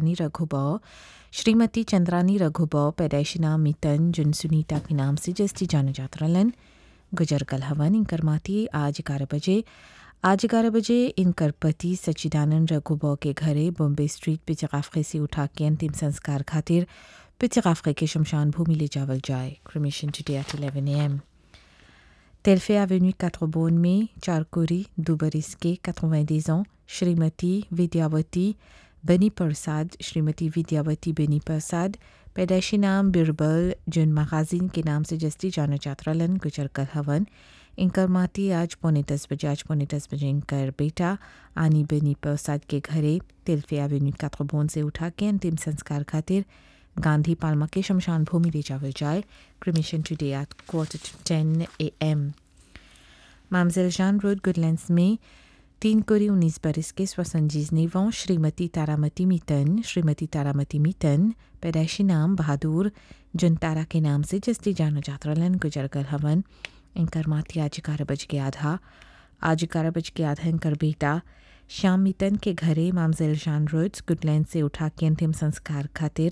चंद्रानी रघुबा श्रीमती चंद्रानी रघुबा पैदाइशी नाम मितन जिन सुनीता के नाम से जस्ती जाना जाता रलन गुजर कल हवन इनकर माती आज ग्यारह बजे आज ग्यारह बजे इनकर पति सच्चिदानंद रघुबा के घरे बॉम्बे स्ट्रीट पिचकाफे से उठा के अंतिम संस्कार खातिर पिचकाफे के शमशान भूमि ले जावल जाए cremation today at 11 am Telfé avenue 4 में चारकोरी दुबरिस के 90 ans श्रीमती विद्यावती बनी प्रसाद श्रीमती विद्यावती बनी प्रसाद पैदाइशी नाम बिरबल जिन मगाजिन के नाम से जस्ती जाना चात्रलन गुजर कर हवन इनकर माती आज पौने दस बजे आज पौने दस बजे इनकर बेटा आनी बनी प्रसाद के घरे तिल्फे एवेन्यू कात्रबोन से उठा के अंतिम संस्कार खातिर गांधी पालमा के शमशान भूमि ले जावल जाए cremation today at quarter to ten a M मामजेल जान रोड गुडलैंड्स में तीन कोरी उन्नीस बरस के स्वसंजीज नेवों श्रीमती तारामती मीतन श्रीमती तारामती मीतन पैदाइशी नाम बहादुर जिन तारा के नाम से जस्ती जाना जात्रलन गुजरगल हवन इनकर माती आज ग्यारह बज के आधा आज ग्यारह बज के आधा इनकर बेटा श्याम मीतन के घरे मामजेल जान रोड्स गुडलैंड से उठा के अंतिम संस्कार खातिर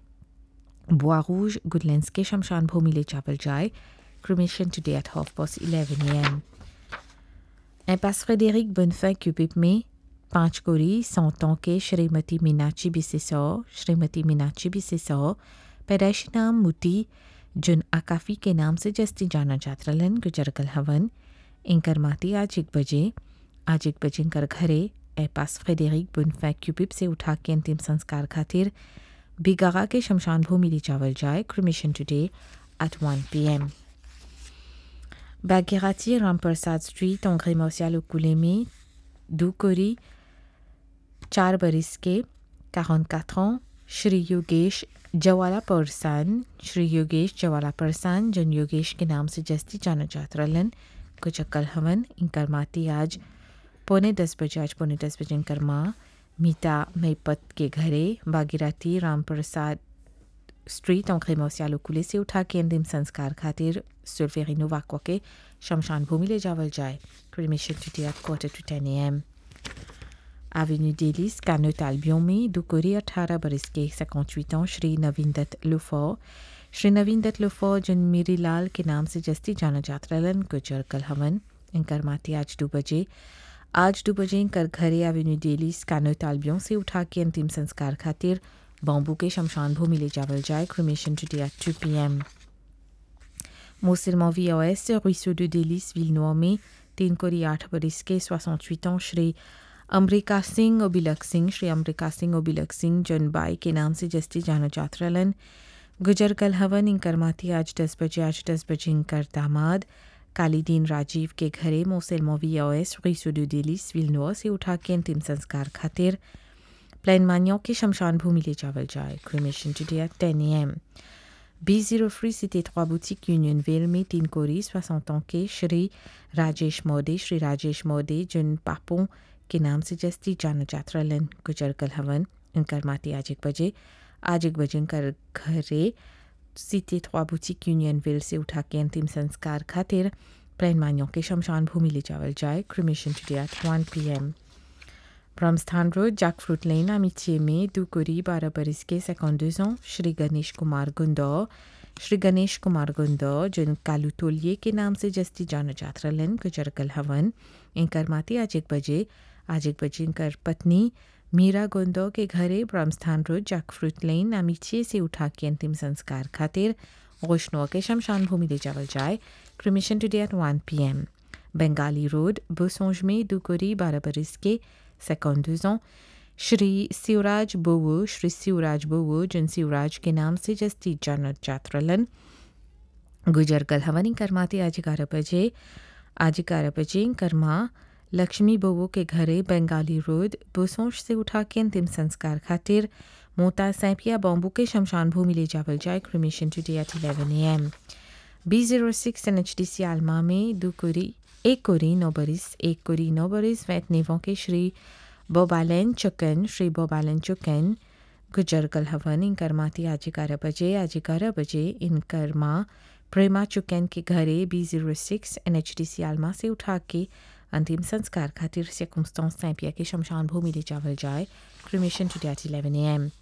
बुआ रूज गुडलैंड्स के शमशान भूमि ले जावल जाए cremation today at half past eleven a m Impasse Frédéric Bonnefin Cupip में पाँच कोरी सौतों के श्रीमती मीनाक्षी बिसेसो श्रीमती मीनाक्षी बिसेसो पैदाइशी नाम मुती जुन आकाफी के नाम से जस्ती जाना जात्रलन गुजरगल हवन इनकर माती आज एक बजे आज एक बजे इनकर घरे एपास फ्रेडेरिक बुनफै क्यूपिप से उठा के अंतिम संस्कार खातिर बिगागा के शमशान भूमि ले जावल जाए cremation today at one p m Bagherati, Rampersad Street, André Martial Okulemi, Dukori, चार बरिस के 44 ans श्री योगेश जवाला परसान श्री योगेश जवाला परसान जन योगेश के नाम से जस्ती जाना जात रलन कुछ अक्ल हवन इनकर माती आज पौने दस बजे आज पौने दस बजे इनकर माँ मीता मैपत के घरे बागीराती राम प्रसाद स्ट्रीट अंक्रे मौसियालो कुले से उठा के अंतिम संस्कार खातिर सुल्फेरिनो वाक्वा के शमशान भूमि ले जावल जाए cremation today at quarter to ten a m Avenue d'Hélice, Canot Albion में दुकोरी अठारह बरस के 58 ans श्री नवीन दत्त लुफो श्री नवीन दत्त लुफो जिन मीरी लाल के नाम से जस्ती जाना जाता रलन गुजर कल हवन इनकर माती आज दो बजे आज दो बजे इनकर घरे एवेन्यू डेलीस कानोत आल्बियों से उठा के अंतिम संस्कार खातिर बॉम्बू के शमशान भूमि ले जावल जाए cremation today at two p m Moussilman VOS, ruisseau de Délice, Villenois में तीन कोरी आठ बरिस के 68 ans श्री अमरीका सिंह ओबिलक सिंह श्री अमरीका सिंह ओबिलक सिंह जनबाई के नाम से जस्ती जाना जात्रलन गुजर कल हवन इंकर माती आज दस बजे आज दस बजे इंकर दामाद कालीदीन राजीव के घरे मोसेल मोवी ओएस रुइसो डू डेलिस विलनोआ से उठा के अंतिम संस्कार खातिर प्लान मानियों के शमशान भूमि ले जावल जाए cremation today at ten a m B zero three city trois boutiques Union Vale में तीन कोरी 60 ans के श्री राजेश मोदे श्री राजेश मोदे जिन पापों के नाम से जस्ती जाना जात्रलन गुजर कल हवन इनकर माती आज एक बजे आज एक बजे इनकर घरे सीते trois boutiques यूनियनविल से उठा के अंतिम संस्कार खातिर प्लान मानियों के शमशान भूमि ले जावल जाए cremation today at one p m Brahmasthan road jackfruit lane अमिथिए में दुकुरी बारह बरिस के 52 ans श्री गणेश कुमार गुंदो श्री गणेश कुमार गुंदो जिन कालू तोलिए के नाम से जस्ती जाना जात्रलन गुजरकल हवन इनकर माती आज एक बजे आज एक बजे इनकर पत्नी मीरा गुंदो के घरे Brahmasthan road jackfruit lane अमिथिए से उठा के अंतिम संस्कार खातिर रोशनुआ के शमशान भूमि ले जावल जाए cremation today at one p m Bengali road बुसोंज में दुकुरी बारह बरिस के 52 ans श्री शिवराज बोवो श्री शिवराज बोवो जिन शिवराज के नाम से जस्ती जानत जात्रलन गुजर कल हवनी करमाती आज ग्यारह बजे आज ग्यारह बजे कर्मा लक्ष्मी बोवो के घरे बंगाली रोड बुसोंश से उठा के अंतिम संस्कार खातिर मोता सैपिया बॉम्बू के शमशान भूमि ले जावल जाए cremation today at eleven a m B zero six N H D C Alma में दो कुरी एक कोरी नोबरिस एक कोरी नोबरिस वैत नेवों के श्री बोबालन चुकन श्री बोबालन चुकन गुजर कल हवन इनकर माती आज ग्यारह बजे आज ग्यारह बजे इनकर माँ प्रेमा चुकन के घरे B zero six N H D C Alma से उठा के अंतिम संस्कार खातिर से सैंपिया के शमशान भूमि ले जावल जाए cremation today at eleven a M